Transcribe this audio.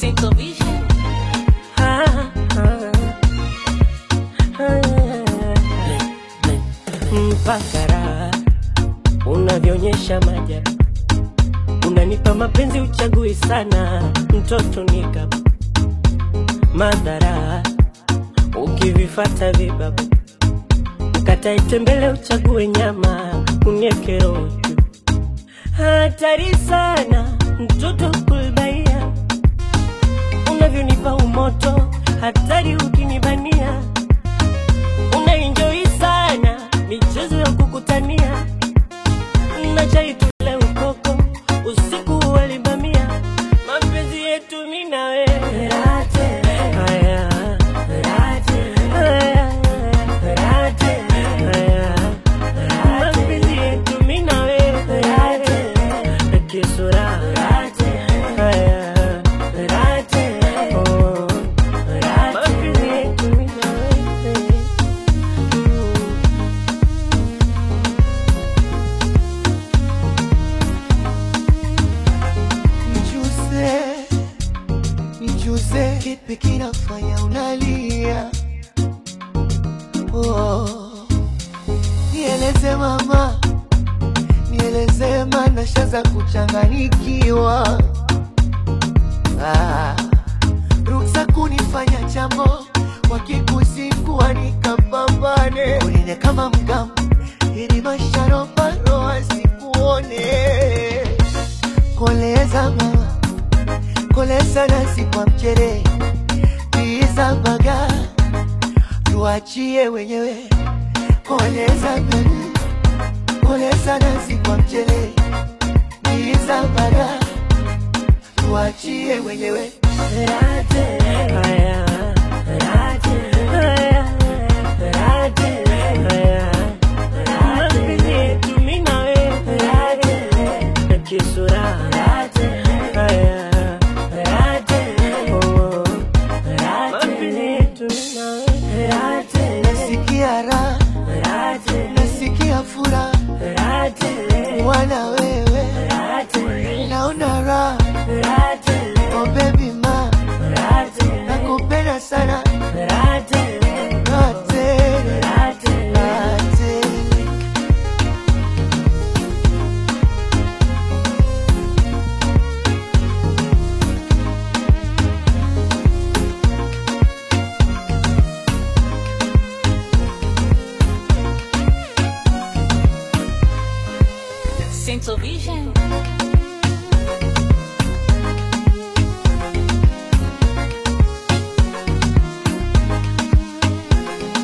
Central Vision. Ah, ah, ah, mpaka raha unavyoonyesha majabu, unanipa mapenzi uchagui sana, mtoto nika madhara ukivifata vibabu, ukatae tembele uchague nyama, unieke roho juu. hatari sana mtoto kulbaia unavyonipa umoto, hatari ukinibania, unaenjoi sana michezo ya kukutania, na chai tule ukoko usiku walibamia, mapenzi yetu mimi na wewe Haya. Haya. Haya. Mapenzi yetu mimi na wewe kisura Haya. Oh. Mapenzi yetu mimi na wewe Mm. Nijuze, nijuze, kipi kinafanya unalia? Oh, nieleze mama, nieleze maana shaza kuchanganyikiwa. Ah, ruksa kunifanya jambo wakikusikua nikapambane, unine kama mgambo ili masharobaro asikuone koleza mama koleza nasi kwa mchere tiza baga tuachie wenyewe koleza baby koleza nasi kwa mchere tiza baga tuachie wenyewe Haya. Haya. Haya. Mapenzi yetu mimi na wewe kisura Haya. Oh. Mapenzi yetu mimi na wewe nasikia raha nasikia furaha wana wewe naona raha oh baby ma nakupenda sana raha tele raha tele Central Vision.